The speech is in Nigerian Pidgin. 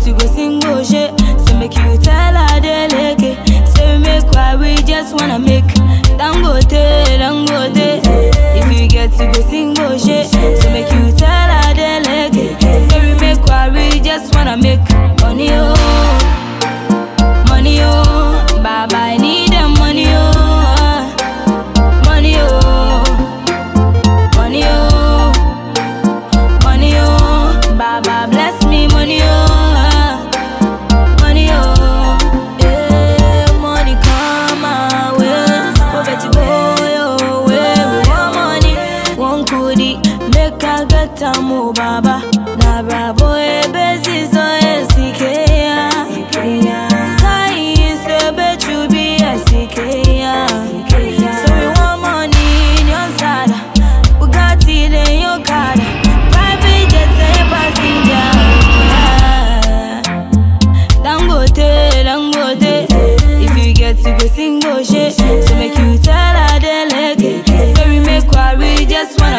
to go single shit. So make you tell her they like it. Say we make why we just wanna make. Dangote, dangote. If you get to go single shit. So make you tell her they like it. Say we make why we just wanna make money oh. Money oh, Baba I need the money oh, money oh, money oh, money oh, Baba bless me money oh, money oh, yeah, money come my way, poverty go your way, we want money, one kudi, make I get a move Baba, na bravo e bezi so e sikeya, kai se bechu bi e sikeya, so we want money in your side, Bugatti in your car, private jet say passenger. Dangote, Dangote. If you get to go single shit, so make you tell her they like it. So we make what we just wanna